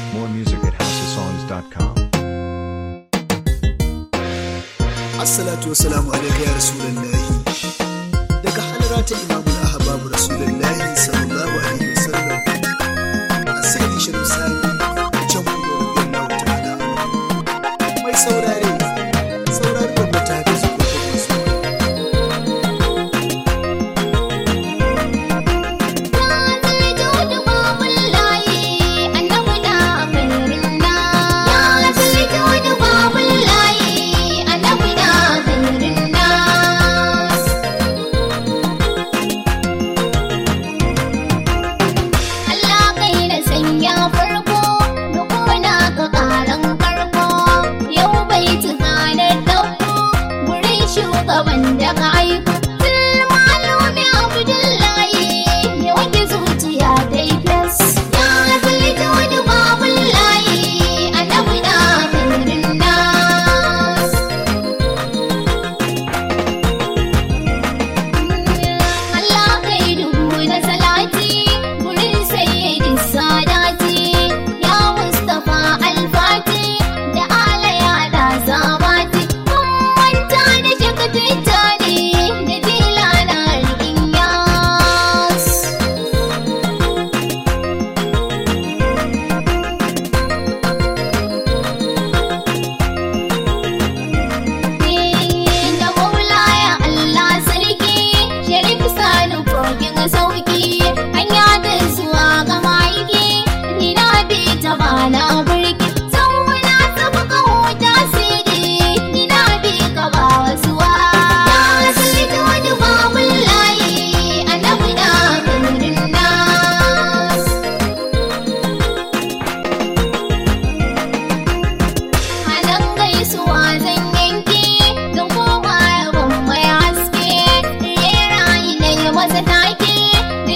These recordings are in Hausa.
More music at houseofsongs.com. Assalatu wassalamu alaika ya Rasulullahi. Daga halara ta imamul ahbabu Rasulullahi sallallahu alaihi wasallam. Asiri shirin sani can kudu radiyallahu ta'ala anhu. Mai saurare, saurare da mutane su kuma masu. Shugaban da ka aiko, Malumi Abdullahi ya wanke zuciya dai fes. Ya zalita wani babun layi a namuda birnin nas. Allah kai dubu na salati gurin sayyidin sadati ya Mustapha Alfati da ala ya da zabati kun manta da shakatita ne da tilana rikin yas. da maulaya Allah sarki sharif sani kogin sauki hanya da zuwa ga maiki ni na bi ta bana burki sauna tafi kawo tasiri ni na bi ka ba wasuwa ya zalita wani babun layi annabi na birnin nas Hanan gaisuwa zan yanke don koma yabon mai haske Rera na yi masa take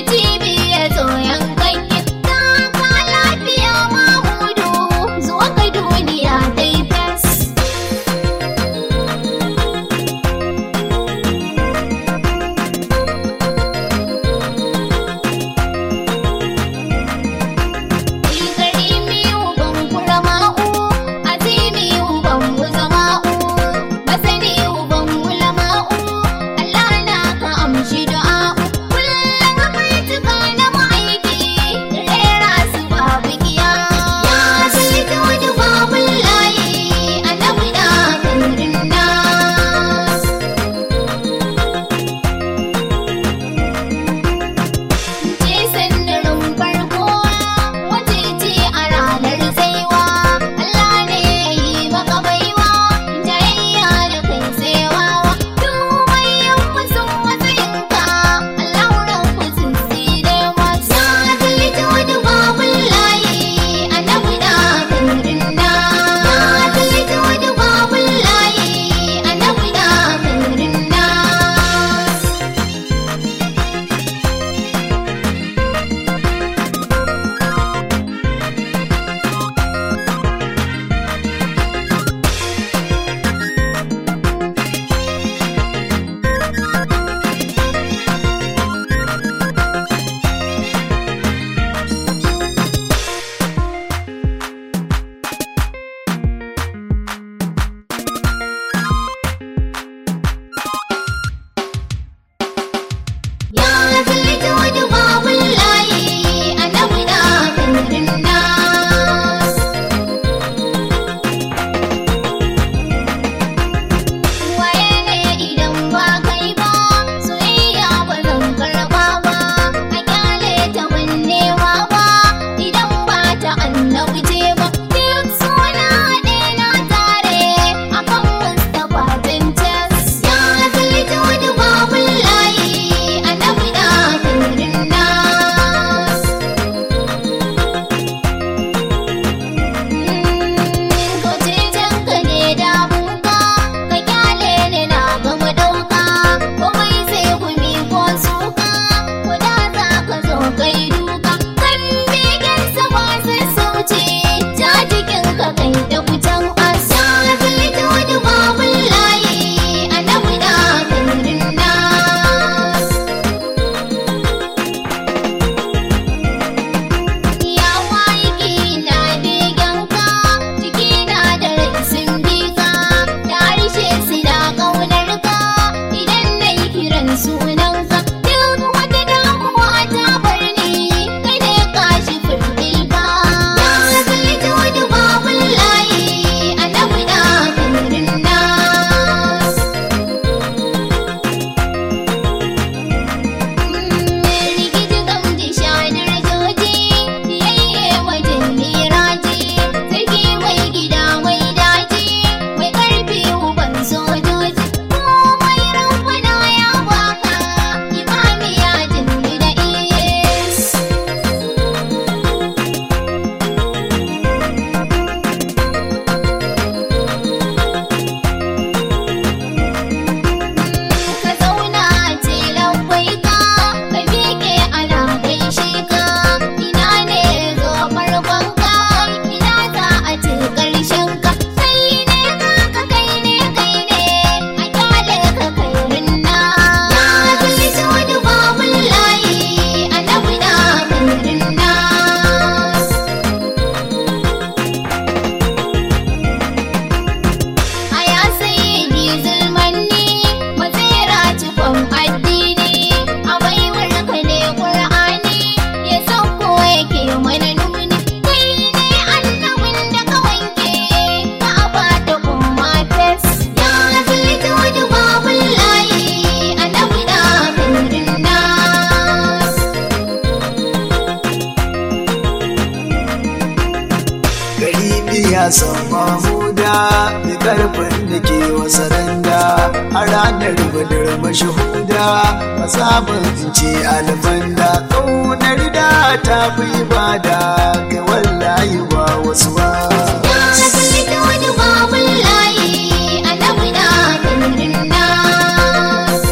wa saranda a ranar badar mashahuda masaban ce alfanda ƙaunar da ta fi ibada ga wallahi ba wasu ba Ya zalita wani babun layi annabi na nurin nas.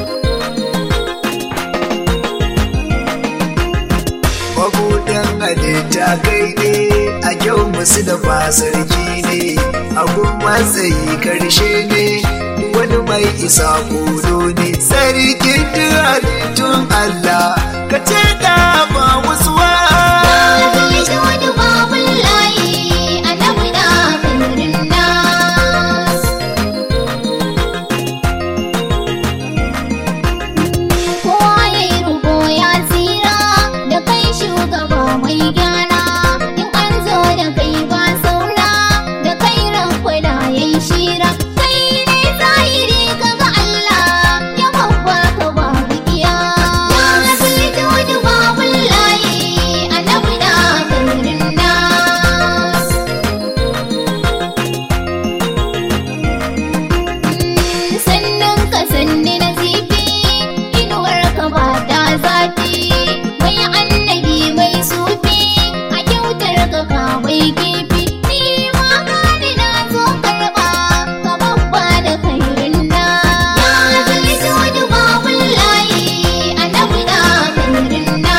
mabuɗin halitta kai ne a kyau musu da sarki ne abun matsayi karshe ne wani mai isa kodo ne sarkin duk halittun Allah ka ce da ba wasu wa Ya zalita wani babun layi annabi na nurin nas. Kowa ya yi rubo ya tsira da kai shugaba mai gyara in an zo da kai ba saura da kai rankwana ya yi shira kai ne zahiri kaga Allah ya babba ka ba bikiya ya zalita wani babun layi annabi na nurin nas sannan ka sanni na zifi inuwar ka ba ta zafi mai annabi mai sufi a kyautar ka ka mai kifi ni ma gani na zo karba ka babba da kairin na ya zalita wani babun layi annabi na kairin na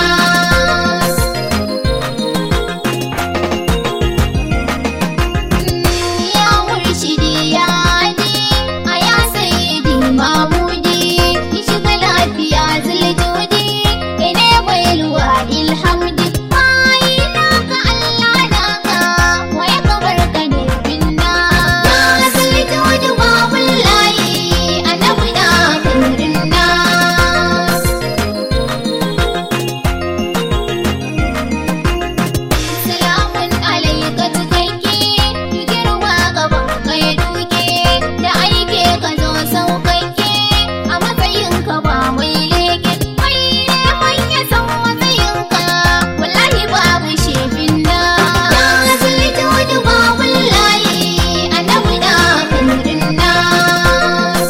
ya murshidi ya hadi a ya sayyidi mamudi ki shiga lafiya ziljudi kai ne mai luwa ilhamdi bayi naka Allah naka waya kamar ka ne binna ya ziljudi babul layi annabi na kurin nas Salamun alaika cikakke, ki girma gaban kai duke, da aike ka zo saukakke, a matsayinka ba mai leke, mai neman ya san matsayinka, wallahi babu shefin da. Ya zalita wani babun layi, annabi na kurin nas.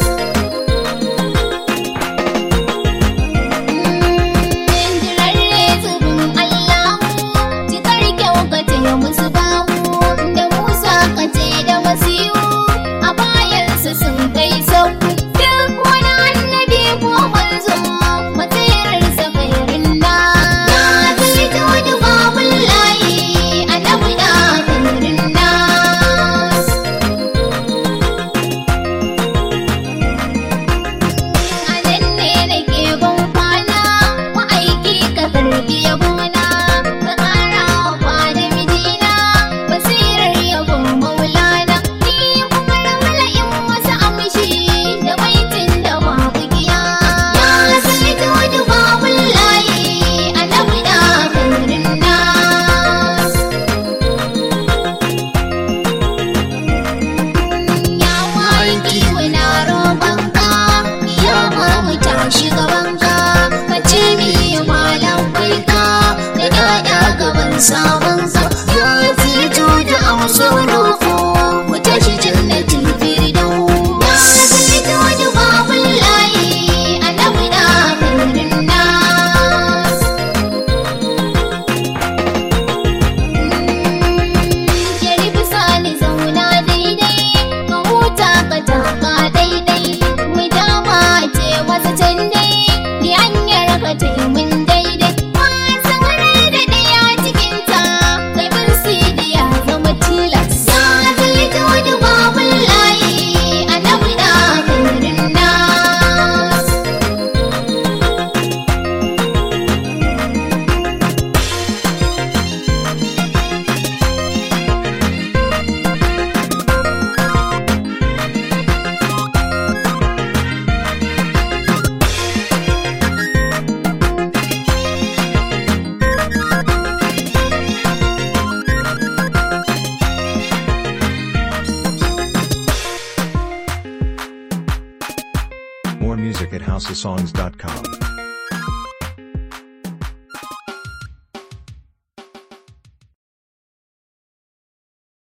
Jirarre zubin Allahu, cikar kyau ka ce musu babu, da Musa ka ce da Masihu, a bayansu sun kai sauku. Duk wani annabi ko manzo, matsayarsa kairin na. Ya zalita wani babun layi, annabi na kairin nas. A nan ne nake ban kwana, ma'aiki ka karbi yabona, ka ƙara wa kwana mijina, basirar yabon maulana, ni kuma ramala'in wasu amshi da baitin da babu giya. Ya zalita wani babun layi, annabi na kairin nas. Ya aiki wani robanka, ya mamu tashi gabanka, ka ce mi malam baika, da ɗaɗa gaban sabonka. Ya fito da amsar roƙo, mu tashi jannatin firdau. Ya fito da babun layi, annabi na kairin nas. Sharif sani zauna daidai, ka huta ka taka daidai, mu dama ce masa can dai, ni hanyar ka ce mun daidai. Wasan rai da ɗaya cikinta, kai bin sidi ya zama tilas. Ya zalita wani babun layi, annabi na kairin nas. More music at houseofsongs.com.